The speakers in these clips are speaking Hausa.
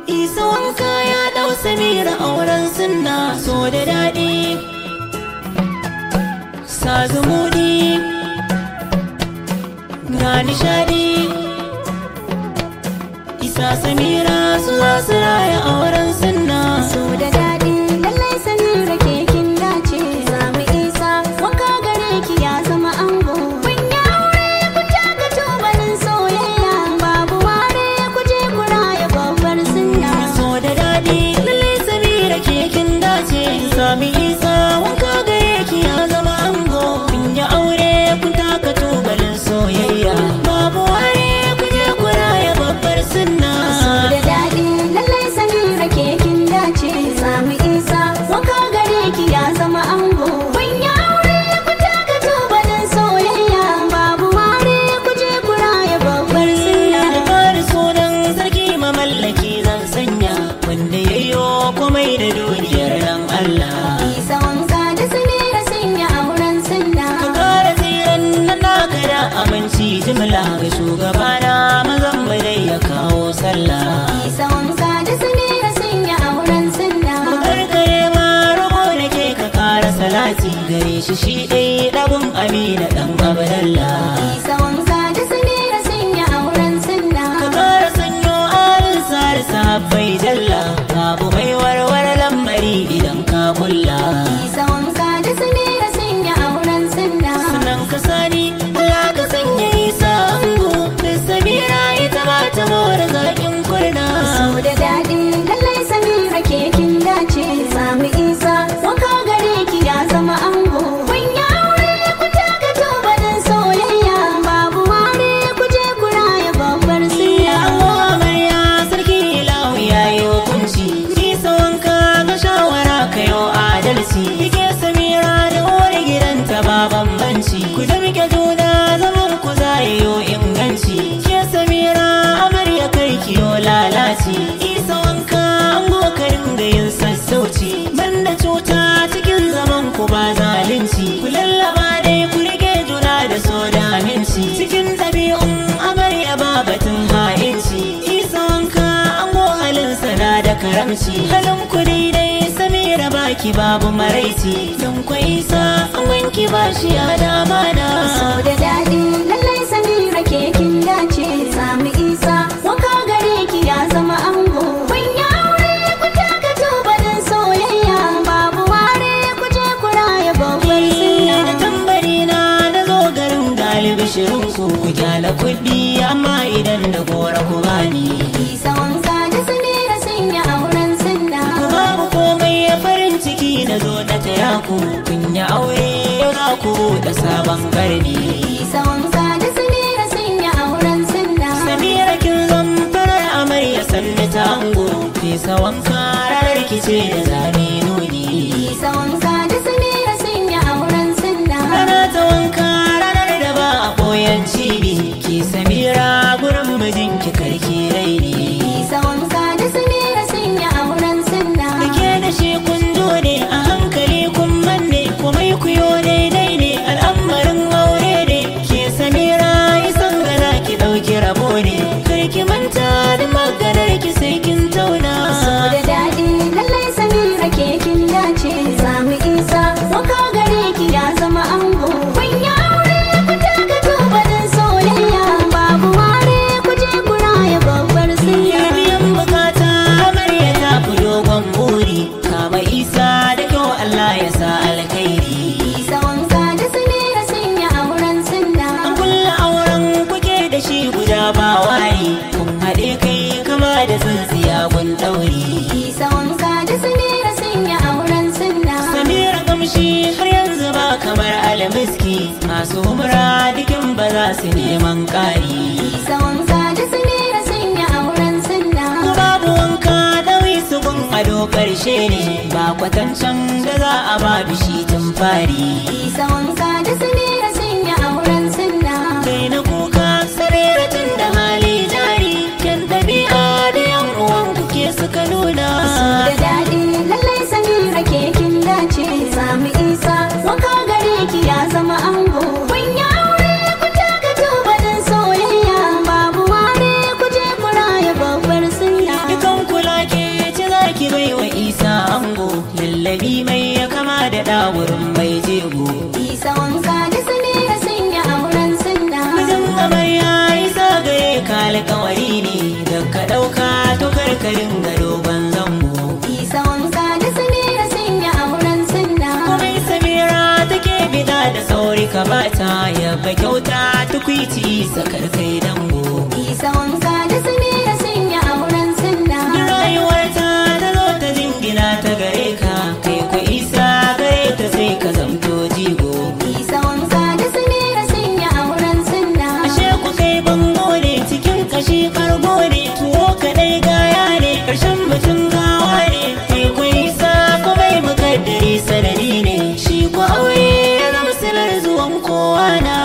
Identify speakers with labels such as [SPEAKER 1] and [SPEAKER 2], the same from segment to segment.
[SPEAKER 1] isa wanka ya dau samira auren sunna so da daɗi sa zumuɗi ga nishaɗi isa samira su za su raya auren sunna
[SPEAKER 2] so da daɗi lallai sanin rake kin dace samu isa wanka gare ki ya zama ango kun yi aure ku taka tubalin soyayya babu ware ku je ku raya babbar sunna
[SPEAKER 1] so da daɗi lalle samira ke kin dace sami isa wanka gare ki ya zama ango kun yi aure kun taka tubalin soyayya babu ware ku je ku raya babbar sunna
[SPEAKER 2] so da daɗi lallai sanin rake kin dace samu isa wanka gare ki ya zama ango kun yi aure ku taka tubalin soyayya babu ware ku je ku raya babbar sunna
[SPEAKER 1] da fari sunan sarki mamallaki zan sanya wanda ya yi komai da duniyar nan Allah
[SPEAKER 2] isa wanka da samira sun yi auren sunna
[SPEAKER 1] ka kara tsiran na naka da aminci jimla ga shugabana mazan mu dai ya kawo sallah
[SPEAKER 2] isa wanka da samira sun yi auren sunna
[SPEAKER 1] karkare ma roƙo da ke ka kara salati gare shi shi ɗai ɗabin amina ɗan abdallah
[SPEAKER 2] isa wanka da samira sun yi auren sunna
[SPEAKER 1] ka kara sanyo alin sar sahabbai jalla babu mai warware lamari idan ka kulla
[SPEAKER 2] isa wanka da samira sun yi auren sunna
[SPEAKER 1] sannan ka sani Allah ka sanya isa ango da samira ita ba ta mora zaƙin kurna
[SPEAKER 2] so da daɗi lallai samira ke kin dace samu isa wanka gare ki ya zama ango kun yi aure ku taka tubalin soyayya babu ware ku je ku raya babbar sunna
[SPEAKER 1] Ango amarya sarki ilahu ya yi hukunci Isa wanka ga shawara ka yau adalci Ike samira da uwar gidanta ba bambanci Ku damke juna zaman ku za yi inganci Ke samira amarya kai kiyo lalaci Isa wanka ango ka dinga yin sassauci Banda cuta cikin zaman ku ba zalunci Ku lallaba dai ku rike juna da so da aminci Cikin ɗabi'un amarya ba batun ha'inci Isa wanka ango halinsa na da karamci Halin ku daidai samira baki babu maraici Don kwa isa an wanki ba shi a dama na
[SPEAKER 2] so da daɗi lallai samira ke kin dace samu isa wanka gare ki ya zama ango kun yi aure ku taka tubalin soyayya babu ware ku je ku raya babbar
[SPEAKER 1] da
[SPEAKER 2] sunna
[SPEAKER 1] tambari na na zo garin galibi shirin ku ku kyala kuɗi amma idan da gora ku bani
[SPEAKER 2] isa wanka da samira sun yi auren sunna
[SPEAKER 1] babu komai ya farin ciki na zo na taya ku kun yi aure yau za ku buɗe sabon karni
[SPEAKER 2] isa wanka da samira sun yi auren sunna
[SPEAKER 1] samira kin zan farar amarya sanni ta ango fesa wanka ranar kice da zane nuni
[SPEAKER 2] isa wanka da samira sun yi auren sunna
[SPEAKER 1] rana ta wanka ranar da ba a koyan cibi ki samira gurin mijinki karki raini
[SPEAKER 2] isa wanka da samira sun yi auren sunna
[SPEAKER 1] da ke da shi kun zo ne a hankali kun manne komai ku yo daidai ne al'amarin aure ne ke samira isan gana ki ɗauki rabo ne kar ki manta da maganar ki sai kin tauna
[SPEAKER 2] so da daɗi lallai samira ke kin dace samu isa wanka gare ki ya zama ango kun yi aure ku taka tubalin soyayya babu ware ku je ku raya babbar
[SPEAKER 1] ya
[SPEAKER 2] sunna
[SPEAKER 1] biyan bukata amarya ta fi dogon buri kama isa da kyau Allah ya sa alkhairi
[SPEAKER 2] isa wanka da samira sun yi auren sunna
[SPEAKER 1] an kulla auren kuke da shi guda ba wari kun haɗe kai kama da tsintsiya gun ɗauri
[SPEAKER 2] isa wanka da samira sun yi auren sunna
[SPEAKER 1] Samira kamshi har yanzu ba kamar almiski masu umra dikin ba za su neman ƙari.
[SPEAKER 2] isa wanka da samira sun yi auren sunna
[SPEAKER 1] Ko babu wanka ɗawi su gun ado ƙarshe ne ba kwatancan da za a ba bishi tun fari.
[SPEAKER 2] isa wanka da samira sun yi auren sunna
[SPEAKER 1] Kai na kuka sarera tun da hali jari kyan ɗabi'a da yan uwan kuke suka nuna.
[SPEAKER 2] da daɗi lallai samira ke kin dace samu isa wanka gare ki ya zama ango kun yi aure ku taka tubalin soyayya babu ware ku je ku raya babbar sunna
[SPEAKER 1] Dukan kula karin ga dogon zango
[SPEAKER 2] Isa wanka da Samira sun yi auren sunna.
[SPEAKER 1] komai samira take bida da sauri ka bata yabba kyauta tukwici sakar kai dango
[SPEAKER 2] Isa wanka da Samira sun yi auren sunna.
[SPEAKER 1] Duk rayuwarta ta zo ta jingina ta gare ka kai ku isa gare ta sai ka zamto jigo
[SPEAKER 2] Isa wanka da Samira sun yi auren sunna.
[SPEAKER 1] ashe ku kai bango ne cikin kashi kargo ne tuwo kadai gaya ne karshen mutum gawa ne kai ku isa ku bai mukaddari sanadi ne shi ku aure ya zama silar zuwan kowa na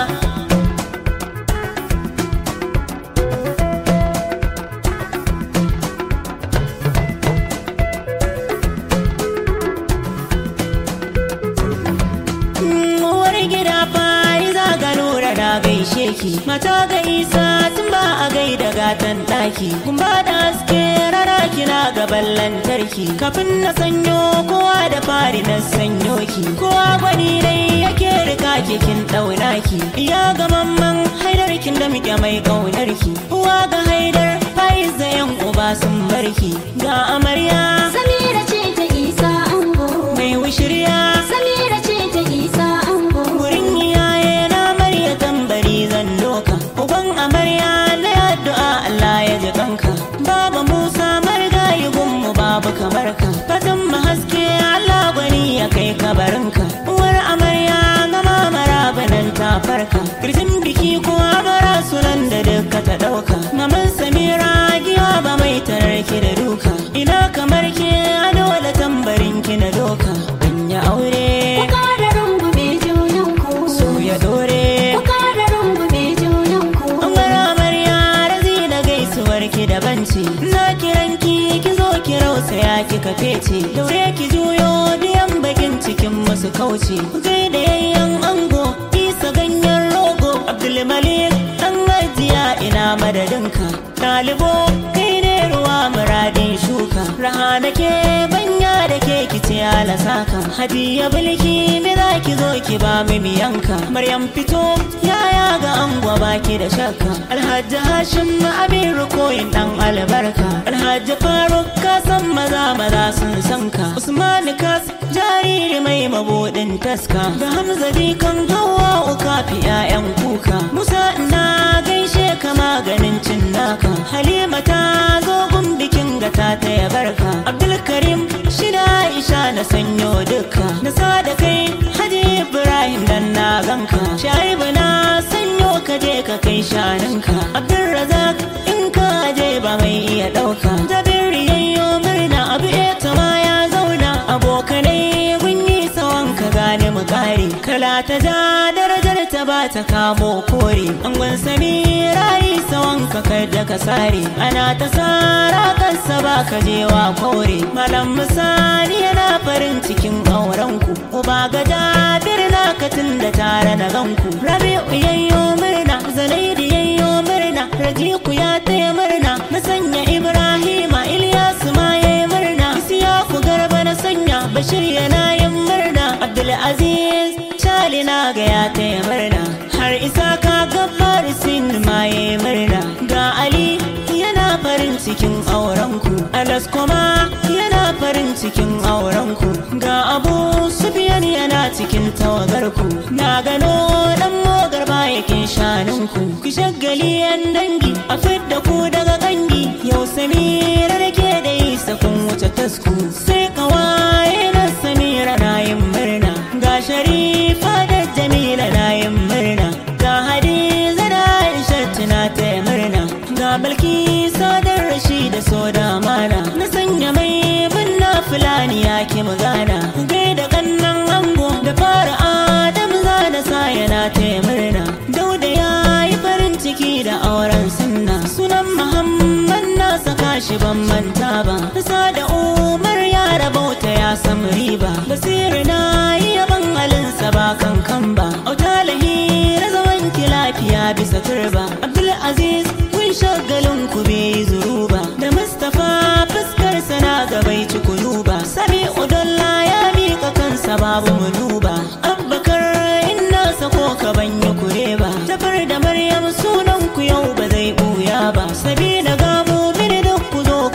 [SPEAKER 1] uwar gida fari za ga nura da gaishe ki mata ga isa tun ba a gaida gatan daki kun ba da haske rana kina gaban lantarki kafin na sanyo kowa da fari na sanyo ki kowa gwani dai yake rika ki kin dauna ki iya ga mamman haidar kin da muke mai kaunar ki uwa ga haidar faiz da yan uba sun barki ga amarya
[SPEAKER 2] Samira ce ta Isa ango.
[SPEAKER 1] mai wushirya
[SPEAKER 2] Samira ce ta Isa ango.
[SPEAKER 1] Wurin iyaye na marya tambari zan doka Uban amarya na addu'a Allah ya ji kanka Baba Musa margayi gunmu babu kamar ka Fatan mu haske Allah gwani ya kai kabarinka Uwar amarya na mamara banan ta farka Kirjin biki kuwa bara sunan da duka ta dauka Maman Samira giwa ba mai tararki da duka Ina kamar ke a dole tambarin ki na doka An yi aure
[SPEAKER 2] Ku ƙara rungume junanku.
[SPEAKER 1] so ya dore
[SPEAKER 2] Ku ƙara rungume junanku.
[SPEAKER 1] Umar amarya razi da gaisuwar ki daban ce Na kiran ki ki zo ki rausaya ki kafe ce Daure ki juyo biyan bakin cikin masu kauce Gai da yayyan ango isa ganyen rogo Abdulmalik dan ajiya ina madadinka Ɗalibo kai ne ruwa muradin shuka Raha da ke banya da ke kice ala saka Hadiya bulki me za ki zo ki ba mu miyanka Maryam fito yaya ga angwa baki da shakka Alhaji Hashim abin rukoyin dan albarka Alhaji Faruk ka san maza maza sun san ka Usman Kas jariri mai mabudin taska Da Hamza kan hawa uka fi 'ya'yan kuka Musa ina gaishe ka maganin cin naka Halima ta zo gun bikin gata ta ya barka Abdulkarim shida Aisha na sanyo duka Na sa da kai Haji Ibrahim dan na ganka Shaibu na sanyo ka je ka kai shanunka Abdulrazak in ka je ba mai iya ɗauka Jabiru yayyo murna abu ita ma ya zauna Abokanai kun yi sawan ka gane mu kare Kala ta ja darajar ta ba ta kamo kore Angon samira yi sawan ka kada ka sare Ana ta sara kansa ba ka je wa kore Malam misali yana farin cikin aurenku Uba ga jabir na katin da tare na ganku Rabi'u yayyo murna Zanaidi yayyo murna Rajiku ya taya murna Na sanya Ibrahima Ilyasu ma yayi murna Isiyaku garba na sanya Bashir yana yin murna Abdulaziz Chali na ga ya taya murna Har isa ka gabar sin ma yayi murna Ga Ali yana farin cikin aurenku Alas kuma yana farin cikin aurenku Ga Abu Sufyan yana cikin tawagarku Na gano dan mogar bayakin shanunku Ku shagali yan dangi a fidda ku daga gangi Yau Samira da ke da isa kun wuce tasku Sai kawaye na Samira na yin murna Ga Sharifa da Jamila na yin murna Ga Hadiza da Aisha tuna ta murna Ga Balkisa da Rashida so da mana Na sanya mai munna fulani ya ki magana Gai da kannan ango da fara Adam za na sa yana ta murna Dauda ya yi farin ciki da auren sunna Sunan Muhammad na saka shi ban manta ba Nasa da Umar ya rabauta ya samu riba Basiru na yi yaban halinsa ba kankan ba Auta lahira zaman ki lafiya bisa turba Abdulaziz kun shagalin ku bai yi zuruba Da Mustapha fuskar sana gabai ci kuluba Sabi Udolla ya miƙa kansa babu munuba Abbakar inna sako ka banya kure ba Jafar da Maryam sunan ku yau ba zai buya ba Sabina gamo mini duk ku zo ku bar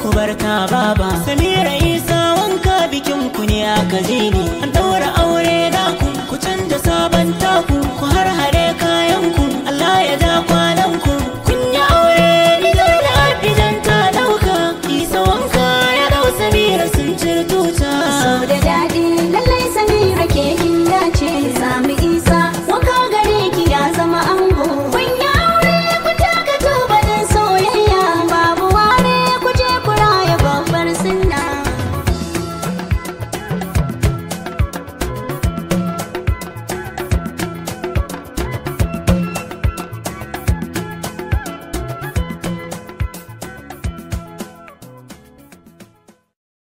[SPEAKER 1] ina baba samira isa wanka bikin ku ne aka ji ni an daura aure da ku ku canza sabon taku